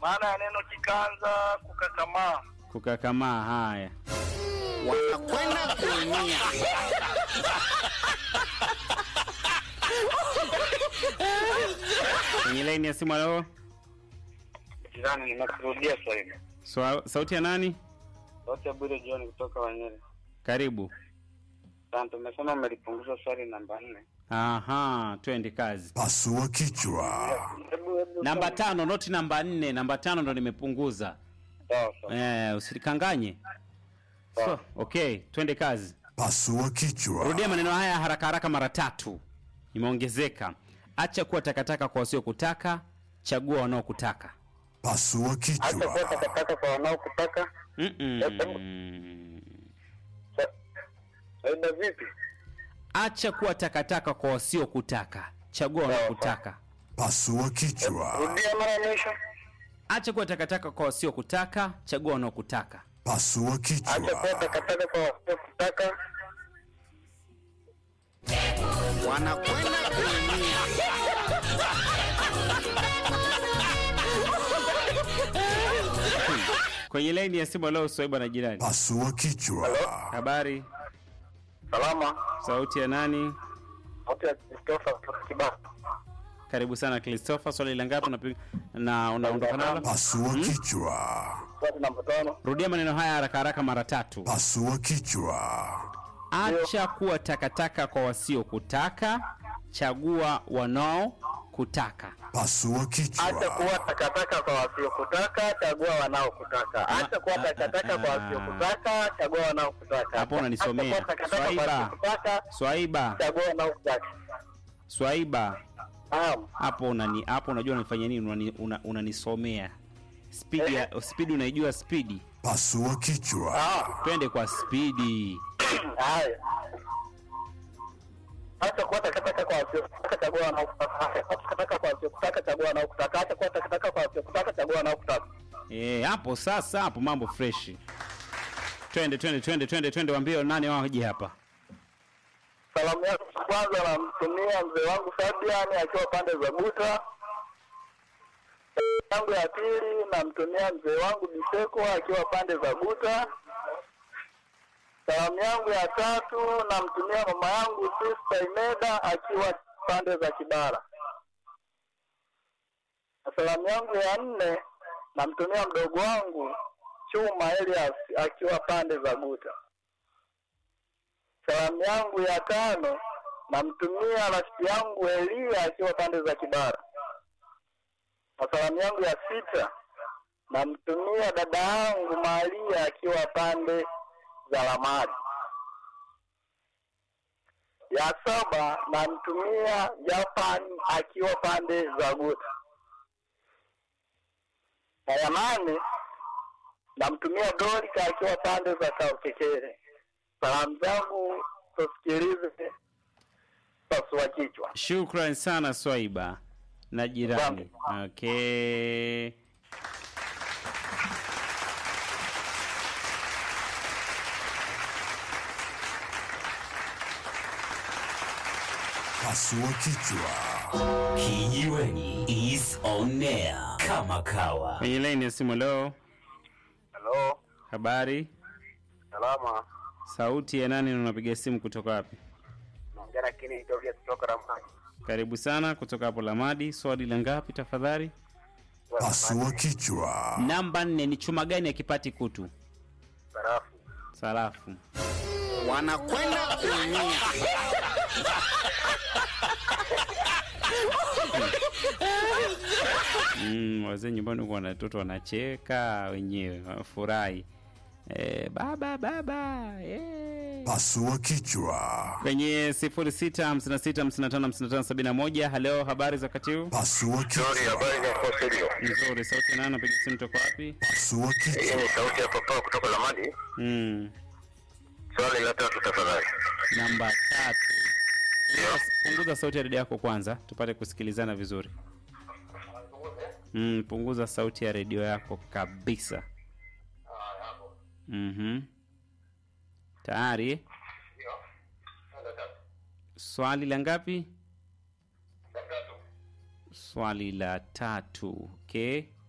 Maana ya neno kikanza kukakamaa. Kukakamaa. Haya, wanakwenda kuumia. kwenye laini ya simu. Halo, Jirani, nimekurudia swali. Swa- sauti ya nani? Sauti ya Bwire John kutoka Wanyere. Karibu. Asante, umesema umelipunguza swali namba nne. Aha, twende kazi. Pasua kichwa. Hebu hebu Namba tano, noti namba nne. Namba tano ndo nimepunguza. sawa sawa. Eh, usilikanganye. So, okay, twende kazi. Pasua kichwa. Rudia maneno haya haraka haraka mara tatu. Imeongezeka. Acha kuwa takataka kwa wasiokutaka, chagua wanaokutaka. Pasua Acha kuwa kichwa. takataka kwa wanaokutaka. Mm-mm. Sa- Faida vipi? Acha kuwa takataka kwa wasiokutaka, chagua wanaokutaka. Pasua kichwa. Rudia mara ya mwisho. Acha kuwa takataka kwa wasiokutaka, chagua wanaokutaka. Pasua Acha kuwa kichwa. takataka kwa wasiokutaka. wanakwenda kuumia. Kwenye laini ya simu leo Swaiba na jirani. Pasua kichwa. Habari, Salama. sauti ya nani? Sauti ya Christopher kutoka Kibaha. Karibu sana Christopher, swali la ngapi unapiga na unaondoka nalo? Pasua kichwa. Swali namba tano. Rudia maneno haya haraka haraka mara tatu. Pasua kichwa. Acha kuwa takataka kwa wasiokutaka, chagua wanaokutaka. Pasua Acha kichwa. kuwa takataka kwa wasiokutaka, chagua wanaokutaka. Acha kuwa takataka kwa wasiokutaka, chagua wanaokutaka. Hapo unanisomea. Acha kuwa takataka kwa Swaiba. wasiokutaka, Swaiba, chagua wanaokutaka. Swaiba, Naam. hapo unani hapo unajua unanifanya nini? Unani- una- Unanisomea spidi ya spidi, unaijua spidi? Pasua kichwa. Ah, Twende kwa spidi. haya. Acha kuwa takataka kwa wasiokutaka, chagua wanaokutaka. Acha kuwa takataka kwa wasiokutaka, chagua wanaokutaka. Acha kuwa takataka kwa wasiokutaka, chagua wanaokutaka. Eh, hapo sasa, hapo mambo freshi. Twende twende twende twende twende, waambie nani waje hapa. Salamu yangu ya kwanza namtumia mzee wangu Fabian akiwa pande za Buta. Salamu yangu ya pili namtumia mzee wangu Biseko akiwa pande za Buta. Salamu yangu ya tatu namtumia mama yangu Sister Imeda akiwa pande za Kibara. Na salamu yangu ya nne namtumia mdogo wangu Chuma Elias akiwa pande za Buta. Salamu yangu ya tano namtumia rafiki yangu Elia akiwa pande za Kibara. Na salamu yangu ya sita namtumia dada yangu Maria akiwa pande za Lamadi. Ya saba namtumia Japan akiwa pande za Guta. Na ya nane namtumia Dorika akiwa pande za Kaukekere. Salamu zangu tusikilize pasua kichwa. Shukran sana Swaiba na jirani. Okay. Pasua kichwa. Kijiweni is on air kama kawa. Kwenye laini ya simu leo, Halo, habari, salama. sauti ya nani na unapiga simu kutoka wapi? Naongea lakini nitoke kutoka Ramani. Karibu sana kutoka hapo Lamadi. Swali la ngapi tafadhali? Pasua kichwa. Namba nne ni chuma gani akipati kutu? Barafu. Sarafu. wanakwenda kuumia. Mm, wazee nyumbani huko wana- watoto wanacheka wenyewe wanafurahi. Eh, baba baba eh. Pasua kichwa. Kwenye 0656555571 halo, habari za wakati huu? Pasua kichwa. habari za hapo studio. Nzuri, sauti nani? Napiga simu toka wapi? Pasua Hii kichwa. ni sauti ya papa kutoka Lamadi. Mm, Swali la tatu tafadhali. namba tatu. Punguza- Punguza sauti ya redio yako kwanza tupate kusikilizana vizuri. Mm, punguza sauti ya redio yako kabisa. Mhm. Tayari? Swali la ngapi? Swali la tatu. Okay.